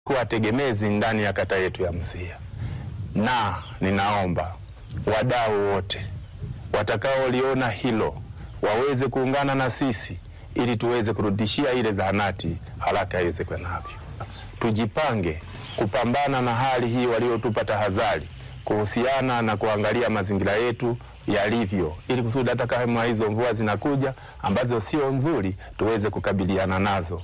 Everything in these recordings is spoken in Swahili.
kuwa tegemezi ndani ya kata yetu ya Msia, na ninaomba wadau wote watakaoliona hilo waweze kuungana na sisi ili tuweze kurudishia ile zahanati haraka iwezekanavyo. Tujipange kupambana na hali hii waliotupa tahadhari kuhusiana na kuangalia mazingira yetu yalivyo, ili kusudi hata kama hizo mvua zinakuja ambazo sio nzuri tuweze kukabiliana nazo.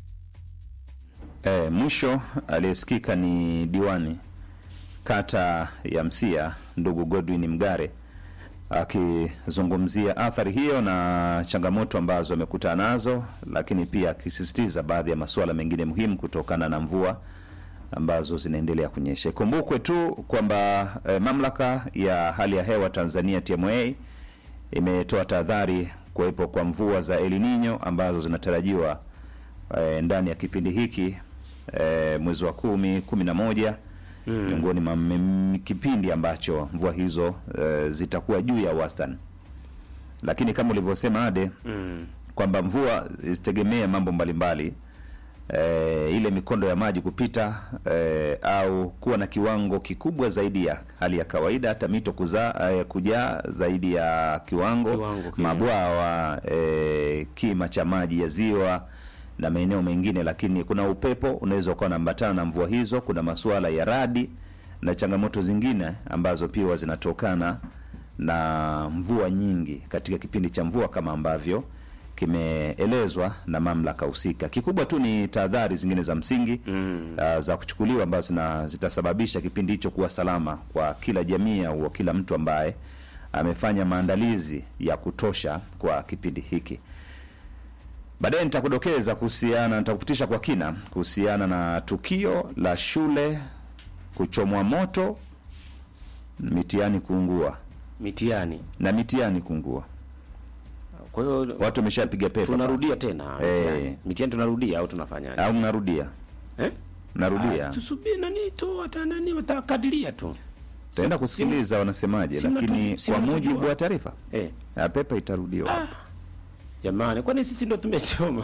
E, mwisho aliyesikika ni diwani kata ya Msia ndugu Godwin Mgare akizungumzia athari hiyo na changamoto ambazo amekutana nazo, lakini pia akisisitiza baadhi ya masuala mengine muhimu kutokana na mvua ambazo zinaendelea kunyesha. Ikumbukwe tu kwamba e, mamlaka ya hali ya hewa Tanzania TMA imetoa tahadhari kuwepo kwa mvua za El Nino ambazo zinatarajiwa e, ndani ya kipindi hiki e, mwezi wa kumi kumi na moja miongoni mwa mm, kipindi ambacho mvua hizo e, zitakuwa juu ya wastani, lakini kama ulivyosema Ade kwamba mvua zitegemee mambo mbalimbali e, ile mikondo ya maji kupita e, au kuwa na kiwango kikubwa zaidi ya hali ya kawaida, hata mito kuzaa e, kujaa zaidi ya kiwango, Kiwango kile. mabwawa e, kima cha maji ya ziwa na maeneo mengine, lakini kuna upepo unaweza ukawa unaambatana na mvua hizo. Kuna masuala ya radi na changamoto zingine ambazo pia huwa zinatokana na mvua nyingi katika kipindi cha mvua kama ambavyo kimeelezwa na mamlaka husika. Kikubwa tu ni tahadhari zingine za msingi mm. uh, za kuchukuliwa ambazo zina- zitasababisha kipindi hicho kuwa salama kwa kila jamii au kila mtu ambaye amefanya maandalizi ya kutosha kwa kipindi hiki. Baadaye nitakudokeza kuhusiana, nitakupitisha kwa kina kuhusiana na tukio la shule kuchomwa moto, mitihani kuungua Mitihani. na mitihani kuungua. Kwa hiyo Watu wameshapiga pepa tunarudia tena Eh. mitihani. Mitihani tunarudia au tunafanyaje? au mnarudia Eh? mnarudia, Ah, tusubiri nani tu hata nani watakadiria tu. taenda Si- kusikiliza wanasemaje, si mnatu- lakini si kwa mnatujua. mujibu wa taarifa Eh. ya pepa itarudiwa. Jamani, kwani sisi ndo tumechoma?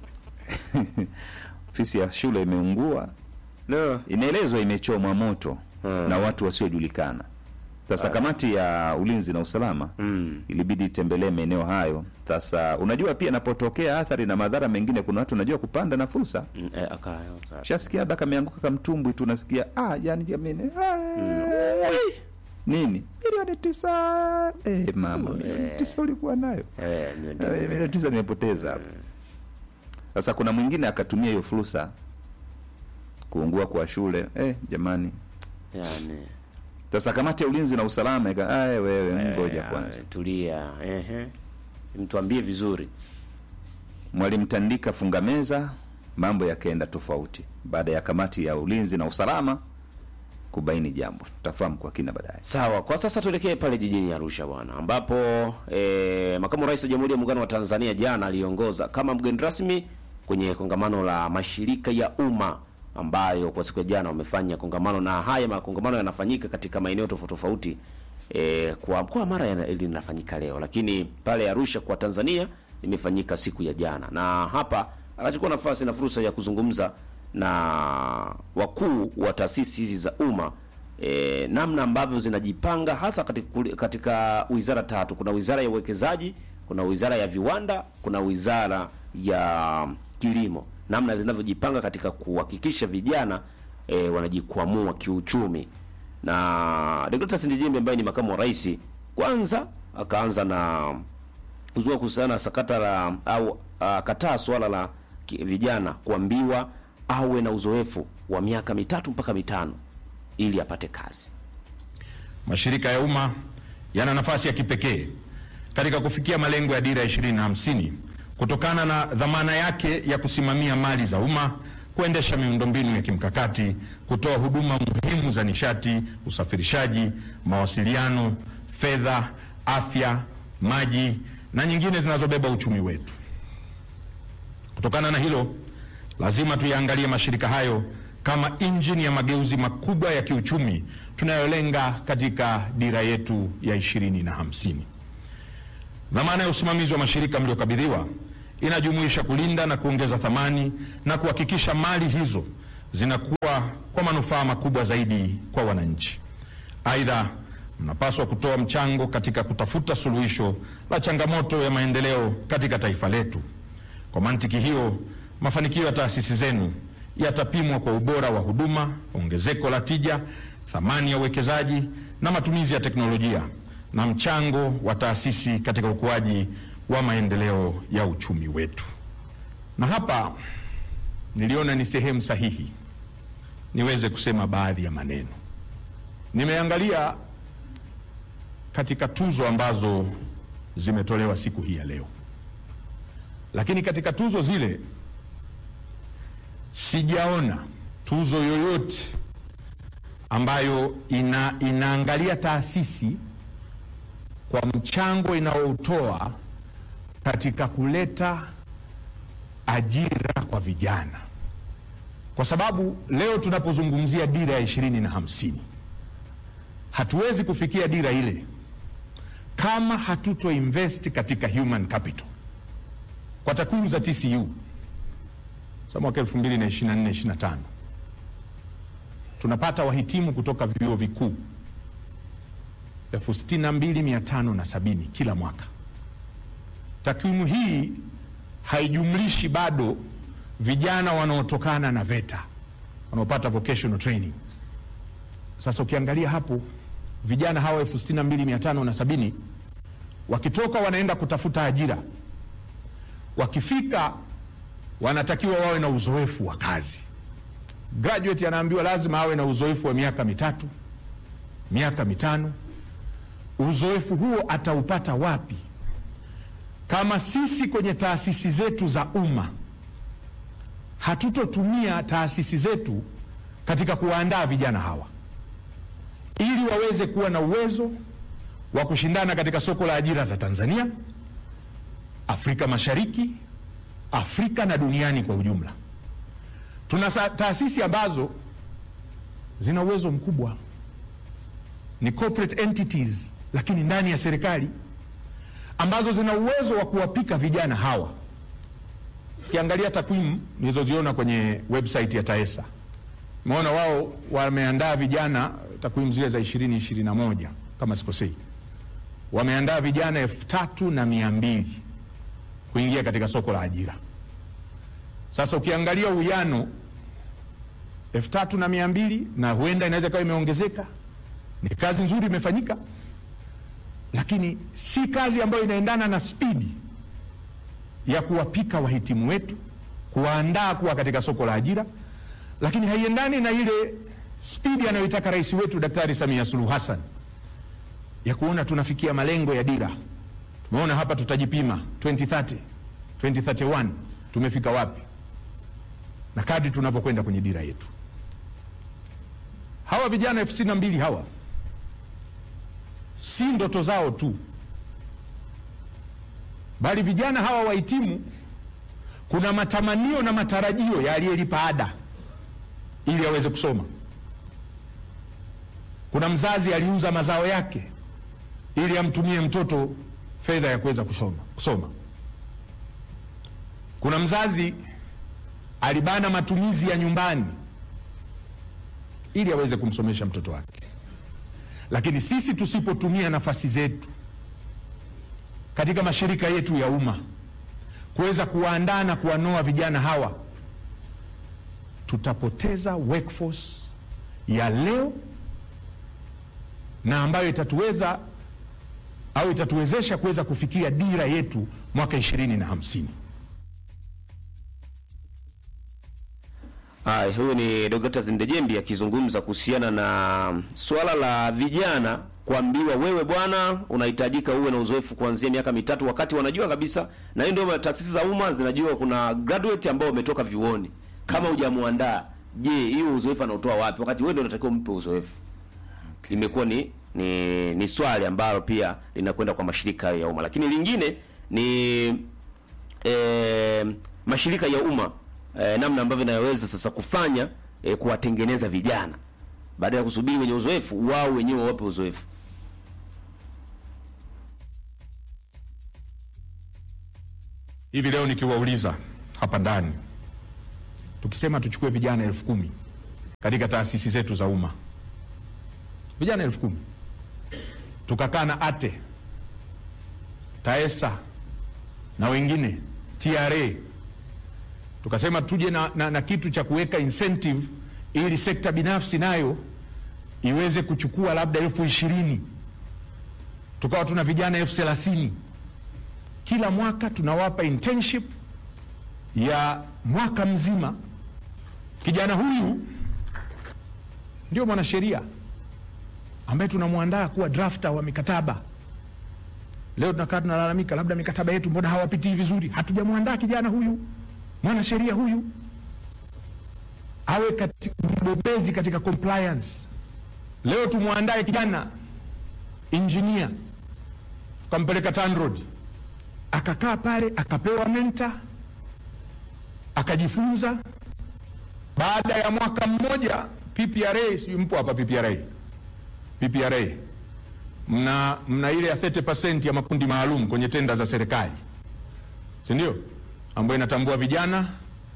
Ofisi ya shule imeungua, No. inaelezwa imechomwa moto Hmm. na watu wasiojulikana. Sasa kamati ya ulinzi na usalama Mm. ilibidi itembelee maeneo hayo. Sasa unajua pia inapotokea athari na madhara mengine, kuna watu unajua kupanda na fursa. Mm, eh, aka, aka. Shasikia labda kameanguka kamtumbwi tu, unasikia ah, yani jamani, ah, nini milioni tisa eh, mama milioni tisa ulikuwa nayo Eh, ni ndizo. Eh, milioni tisa nimepoteza hapo. Sasa kuna mwingine akatumia hiyo fursa kuungua kwa shule eh, jamani. Yaani. Sasa kamati ya ulinzi na usalama ika "Aye, wewe ngoja eh, kwanza. Tulia. Ehe. Mtuambie vizuri. Mwalimu Tandika funga meza, mambo yakaenda tofauti baada ya kamati ya ulinzi na usalama kubaini jambo. Tutafahamu kwa kina baadaye. Sawa, kwa sasa tuelekee pale jijini Arusha bwana, ambapo e, makamu rais wa Jamhuri ya Muungano wa Tanzania jana aliongoza kama mgeni rasmi kwenye kongamano la mashirika ya umma ambayo kwa siku ya jana wamefanya kongamano, na haya makongamano yanafanyika katika maeneo tofauti tofauti. E, kwa mkoa wa Mara yana- linafanyika leo, lakini pale Arusha kwa Tanzania limefanyika siku ya jana, na hapa akachukua nafasi na fursa ya kuzungumza na wakuu wa taasisi hizi za umma e, namna ambavyo zinajipanga hasa katika, katika wizara tatu. Kuna wizara ya uwekezaji, kuna wizara ya viwanda, kuna wizara ya kilimo, namna zinavyojipanga katika kuhakikisha vijana e, wanajikwamua kiuchumi. Na Deogratias Ndejembe ambaye ni makamu wa rais, kwanza akaanza na kuzua kuhusiana na sakata la au akataa swala la ki- vijana kuambiwa awe na uzoefu wa miaka mitatu mpaka mitano ili apate kazi. Mashirika ya umma yana nafasi ya kipekee katika kufikia malengo ya dira ya 2050 kutokana na dhamana yake ya kusimamia mali za umma, kuendesha miundombinu ya kimkakati, kutoa huduma muhimu za nishati, usafirishaji, mawasiliano, fedha, afya, maji na nyingine zinazobeba uchumi wetu. Kutokana na hilo, lazima tuyaangalie mashirika hayo kama injini ya mageuzi makubwa ya kiuchumi tunayolenga katika dira yetu ya ishirini na hamsini. Dhamana ya usimamizi wa mashirika mliokabidhiwa inajumuisha kulinda na kuongeza thamani na kuhakikisha mali hizo zinakuwa kwa manufaa makubwa zaidi kwa wananchi. Aidha, mnapaswa kutoa mchango katika kutafuta suluhisho la changamoto ya maendeleo katika taifa letu. Kwa mantiki hiyo, mafanikio ya taasisi zenu yatapimwa kwa ubora wa huduma, ongezeko la tija, thamani ya uwekezaji na matumizi ya teknolojia na mchango wa taasisi katika ukuaji wa maendeleo ya uchumi wetu. Na hapa niliona ni sehemu sahihi niweze kusema baadhi ya maneno. Nimeangalia katika tuzo ambazo zimetolewa siku hii ya leo, lakini katika tuzo zile sijaona tuzo yoyote ambayo ina, inaangalia taasisi kwa mchango inaoutoa katika kuleta ajira kwa vijana, kwa sababu leo tunapozungumzia dira ya ishirini na hamsini hatuwezi kufikia dira ile kama hatuto invest katika human capital. Kwa takwimu za TCU za mwaka 2024 25 tunapata wahitimu kutoka vyuo vikuu elfu sitini na mbili mia tano na sabini kila mwaka. Takwimu hii haijumlishi bado vijana wanaotokana na VETA wanaopata vocational training. Sasa ukiangalia hapo vijana hawa elfu sitini na mbili mia tano na sabini wakitoka wanaenda kutafuta ajira, wakifika wanatakiwa wawe na uzoefu wa kazi. Graduate anaambiwa lazima awe na uzoefu wa miaka mitatu, miaka mitano. Uzoefu huo ataupata wapi kama sisi kwenye taasisi zetu za umma hatutotumia taasisi zetu katika kuwaandaa vijana hawa ili waweze kuwa na uwezo wa kushindana katika soko la ajira za Tanzania, Afrika Mashariki, Afrika na duniani kwa ujumla. Tuna taasisi ambazo zina uwezo mkubwa, ni corporate entities, lakini ndani ya serikali ambazo zina uwezo wa kuwapika vijana hawa. Ukiangalia takwimu nilizoziona kwenye website ya TAESA, umeona wao wameandaa vijana, takwimu zile za ishirini ishirini na moja kama sikosei, wameandaa vijana elfu tatu na mia mbili kuingia katika soko la ajira. Sasa ukiangalia uwiano elfu tatu na mia mbili na huenda inaweza ikawa imeongezeka, ni kazi nzuri imefanyika, lakini si kazi ambayo inaendana na spidi ya kuwapika wahitimu wetu, kuwaandaa kuwa katika soko la ajira, lakini haiendani na ile spidi anayoitaka rais wetu Daktari Samia Suluhu Hassan ya kuona tunafikia malengo ya dira. Tumeona hapa tutajipima 2030, 2031 tumefika wapi, na kadri tunavyokwenda kwenye dira yetu. Hawa vijana elfu sitini na mbili hawa si ndoto zao tu, bali vijana hawa wahitimu, kuna matamanio na matarajio ya aliyelipa ada ili aweze kusoma. Kuna mzazi aliuza mazao yake ili amtumie mtoto fedha ya kuweza kusoma, kusoma. Kuna mzazi alibana matumizi ya nyumbani ili aweze kumsomesha mtoto wake. Lakini sisi tusipotumia nafasi zetu katika mashirika yetu ya umma kuweza kuwaandaa na kuwanoa vijana hawa, tutapoteza workforce ya leo na ambayo itatuweza au itatuwezesha kuweza kufikia dira yetu mwaka ishirini na hamsini. Hai, huyu ni Dr. Zindejembi akizungumza kuhusiana na swala la vijana kuambiwa wewe bwana unahitajika uwe na uzoefu kuanzia miaka mitatu, wakati wanajua kabisa, na hiyo ndio taasisi za umma zinajua kuna graduate ambao wametoka vyuoni. Kama hujamuandaa, je, hiyo uzoefu anaotoa wapi, wakati wewe ndio unatakiwa umpe uzoefu? Imekuwa ni ni, ni swali ambalo pia linakwenda kwa mashirika ya umma, lakini lingine ni e, mashirika ya umma e, namna ambavyo inaweza sasa kufanya e, kuwatengeneza vijana baada ya kusubiri wenye uzoefu, wao wenyewe wape uzoefu. Hivi leo nikiwauliza hapa ndani tukisema tuchukue vijana elfu kumi katika taasisi zetu za umma, vijana elfu kumi tukakaa na ATE, TAESA na wengine TRA, tukasema tuje na, na, na kitu cha kuweka incentive ili sekta binafsi nayo iweze kuchukua labda elfu ishirini tukawa tuna vijana elfu thelathini kila mwaka tunawapa internship ya mwaka mzima. Kijana huyu ndio mwanasheria ambaye tunamwandaa kuwa drafter wa mikataba. Leo tunakaa tunalalamika, labda mikataba yetu mbona hawapitii vizuri. Hatujamwandaa kijana huyu mwanasheria huyu awe kati, mbobezi katika compliance. Leo tumwandae kijana engineer, tukampeleka TANROADS akakaa pale akapewa menta akajifunza. Baada ya mwaka mmoja PPRA, sijui mpo hapa PPRA, PPRA mna, mna ile ya 30% ya makundi maalum kwenye tenda za serikali, si ndio? Ambayo inatambua vijana,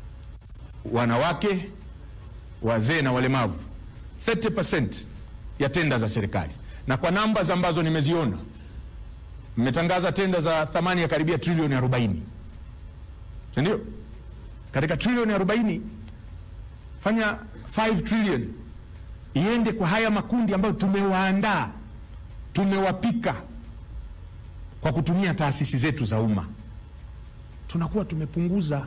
wanawake, wazee na walemavu, 30% ya tenda za serikali, na kwa namba ambazo nimeziona mmetangaza tenda za thamani ya karibia trilioni 40, si ndio? Katika trilioni 40 fanya 5 trillion iende kwa haya makundi ambayo tumewaandaa, tumewapika kwa kutumia taasisi zetu za umma, tunakuwa tumepunguza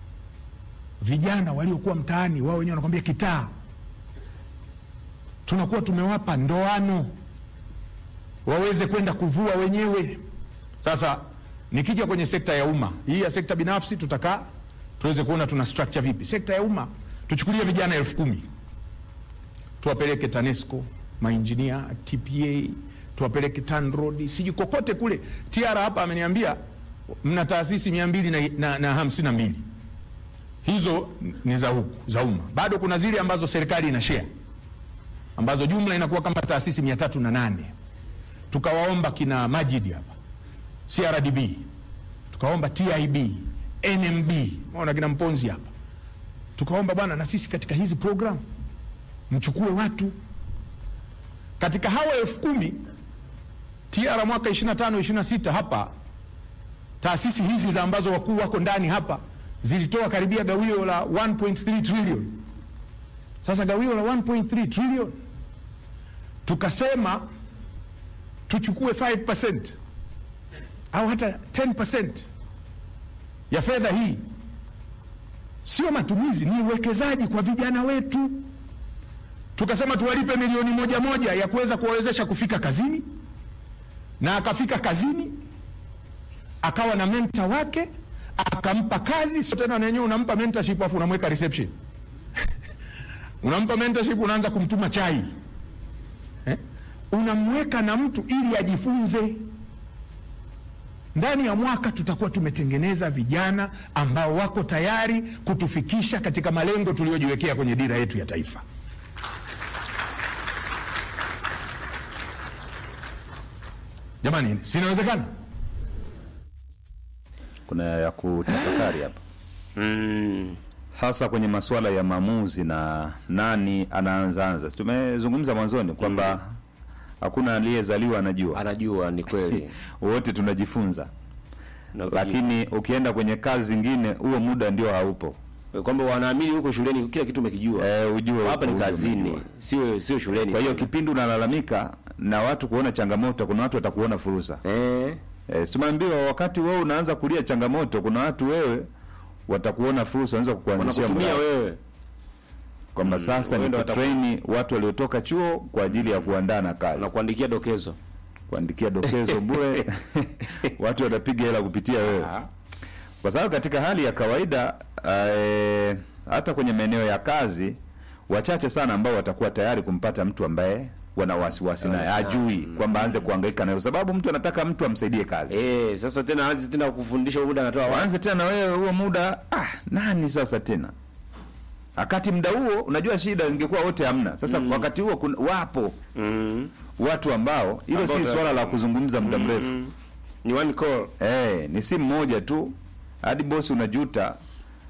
vijana waliokuwa mtaani, wao wenyewe wanakwambia kitaa, tunakuwa tumewapa ndoano waweze kwenda kuvua wenyewe. Sasa nikija kwenye sekta ya umma hii, ya sekta binafsi tutakaa tuweze kuona tuna structure vipi. Sekta ya umma tuchukulie vijana elfu kumi tuwapeleke TANESCO, mainjinia, TPA, tuwapeleke TANROADS, sijui kokote kule. TIARA hapa ameniambia mna taasisi mia mbili na, na, na hamsini na mbili hizo ni za huku za umma. Bado kuna zile ambazo serikali ina share ambazo jumla inakuwa kama taasisi mia tatu na nane tukawaomba kina Majid hapa CRDB, tukaomba TIB, NMB, maona kina Mponzi hapa, tukaomba bwana, na sisi katika hizi program mchukue watu katika hawa elfu kumi TR mwaka 25 26 hapa taasisi hizi za ambazo wakuu wako ndani hapa zilitoa karibia gawio la 1.3 trillion. Sasa gawio la 1.3 trillion tukasema tuchukue 5% au hata 10% ya fedha hii, sio matumizi, ni uwekezaji kwa vijana wetu. Tukasema tuwalipe milioni moja moja ya kuweza kuwawezesha kufika kazini, na akafika kazini akawa na menta wake akampa kazi. Sio tena nenyewe unampa mentorship afu unamweka reception unampa mentorship, unaanza kumtuma chai eh? Unamweka na mtu ili ajifunze. Ndani ya mwaka tutakuwa tumetengeneza vijana ambao wako tayari kutufikisha katika malengo tuliyojiwekea kwenye dira yetu ya taifa. Jamani, sinawezekana? kuna ya kutafakari hapa Mm. hasa kwenye masuala ya maamuzi na nani anaanzaanza. Tumezungumza mwanzoni kwamba hakuna aliyezaliwa anajua, Anajua ni kweli wote tunajifunza, Na lakini ukienda kwenye kazi zingine huo muda ndio haupo. kwamba wanaamini huko shuleni kila kitu umekijua. Eh, ujue hapa ni ujue kazini, umejua. sio sio shuleni. Kwa hiyo tena. kipindi unalalamika na watu kuona changamoto, kuna watu watakuona fursa. eh, Eh, si tumeambiwa wakati wewe unaanza kulia changamoto, kuna watu wewe watakuona fursa, wanaweza kukuanzishia wanakutumia mradi wewe kwamba sasa wewe ni ndo wataku- kutrain watu waliotoka chuo kwa ajili ya kuandaa na kazi, na kuandikia dokezo. kuandikia dokezo bure watu watapiga hela kupitia wewe, kwa sababu katika hali ya kawaida eh, hata kwenye maeneo ya kazi wachache sana ambao watakuwa tayari kumpata mtu ambaye wana wasiwasi naye ajui kwamba aanze kuhangaika naye, kwa sababu mtu anataka mtu amsaidie kazi Eh, sasa tena anze tena kufundisha muda anatoa wapi? waanze tena wewe huo muda ah, nani sasa tena wakati muda huo unajua shida ingekuwa wote hamna sasa wakati huo kuna, wapo Mm. watu ambao hilo Ambao si ta- swala la kuzungumza muda mrefu Ni one call. eh, ni simu moja tu hadi bosi unajuta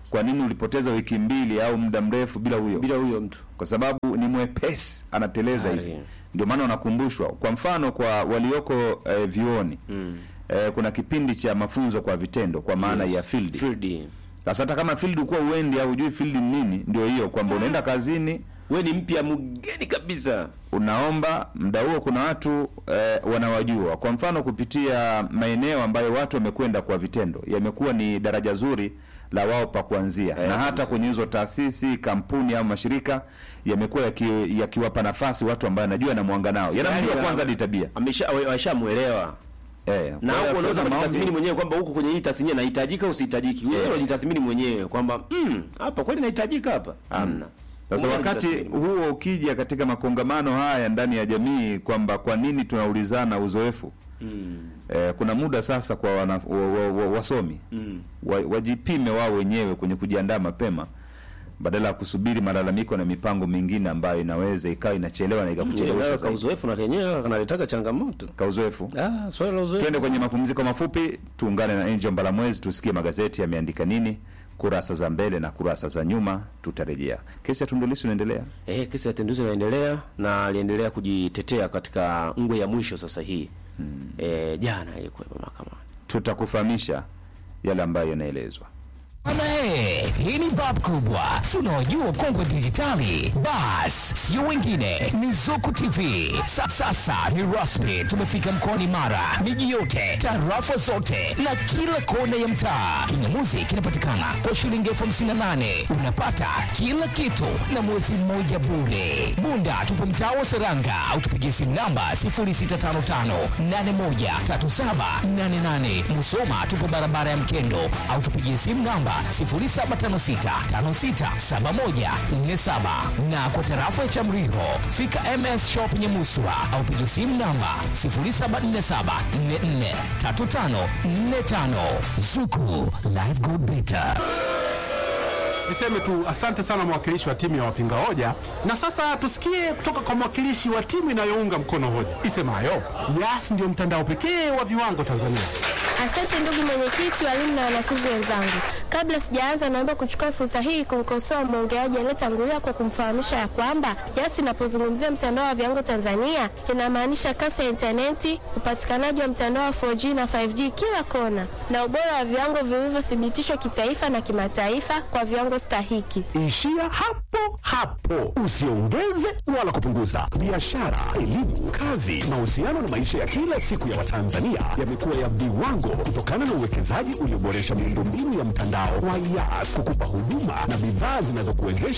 kwa nini ulipoteza wiki mbili au muda mrefu bila huyo bila huyo mtu kwa sababu ni mwepesi anateleza Ari. hivi ndio maana wanakumbushwa kwa mfano kwa walioko eh, vyuoni mm. eh, kuna kipindi cha mafunzo kwa vitendo kwa maana ya field field sasa hata kama field ukuwa uendi au hujui field ni nini ndio hiyo kwamba unaenda kazini we ni mpya mgeni kabisa unaomba muda huo kuna watu eh, wanawajua kwa mfano kupitia maeneo ambayo watu wamekwenda kwa vitendo yamekuwa ni daraja zuri la wao pa kuanzia na hata kwenye hizo taasisi kampuni au mashirika yamekuwa yaki- yakiwapa nafasi watu ambao anajua anamwanga nao yanamjua Yaani, kwanza hadi tabia amesha washamwelewa eh, na kwa hiyo hapo unaweza kuna kujitathmini maombi- mwenyewe kwamba huko kwenye hii tasnia nahitajika au sihitajiki wewe Yeah. unajitathmini mwenyewe kwamba mm, hapa kweli nahitajika hapa hamna Sasa Wewe wakati unajitathmini. huo ukija katika makongamano haya ndani ya jamii kwamba kwa nini tunaulizana uzoefu eh, kuna muda sasa kwa wana, wa, wa, wa, wasomi wa, wajipime wao wenyewe kwenye kujiandaa mapema badala ya kusubiri malalamiko na mipango mingine ambayo inaweza ikawa inachelewa na ikakuchelewesha Yenyewe ka zaidi. uzoefu na kenyewe kanaletaka changamoto Ka uzoefu ah swala la uzoefu twende kwenye mapumziko mafupi tuungane na Angel Mbalamwezi tusikie magazeti yameandika nini kurasa za mbele na kurasa za nyuma tutarejea kesi ya Tundu Lissu inaendelea Eh, kesi ya Tundu Lissu inaendelea na aliendelea kujitetea katika ngwe ya mwisho sasa hii. Eh, jana ilikuwa mahakamani. tutakufahamisha yale ambayo yanaelezwa Bana he, hii ni bab kubwa, si unaojua kongwe dijitali. Bas, sio wengine, ni Zuku TV. Sa, sasa ni rasmi, tumefika mkoani Mara, miji yote, tarafa zote na kila kona ya mtaa. Kingamuzi kinapatikana kwa shilingi elfu hamsini na nane unapata kila kitu na mwezi mmoja bure. Bunda tupo mtaa wa Seranga au tupigie simu namba 0655813788. Musoma tupo barabara ya Mkendo au tupigie simu namba 0756567147 na kwa tarafa ya Chamriho fika MS Shop Nyamuswa au pigie simu namba 0747443545 Zuku Live Good Better. Niseme tu asante sana mwakilishi wa timu ya wapinga hoja, na sasa tusikie kutoka kwa mwakilishi wa timu inayounga mkono hoja isemayo Yas ndio mtandao pekee wa viwango Tanzania. Asante ndugu mwenyekiti, walimu na wanafunzi wenzangu. Kabla sijaanza, naomba kuchukua fursa hii kumkosoa mwongeaji aliyetangulia kwa kumfahamisha ya kwamba Yas inapozungumzia mtandao wa viwango Tanzania inamaanisha kasi ya intaneti, upatikanaji wa mtandao wa 4G na 5G kila kona, na ubora wa viwango vilivyothibitishwa kitaifa na kimataifa kwa viwango stahiki. Ishia hapo hapo, usiongeze wala kupunguza. Biashara, elimu, kazi, mahusiano na maisha ya kila siku ya Watanzania yamekuwa ya viwango kutokana na uwekezaji ulioboresha miundombinu ya mtandao wa Yas kukupa huduma na bidhaa zinazokuwezesha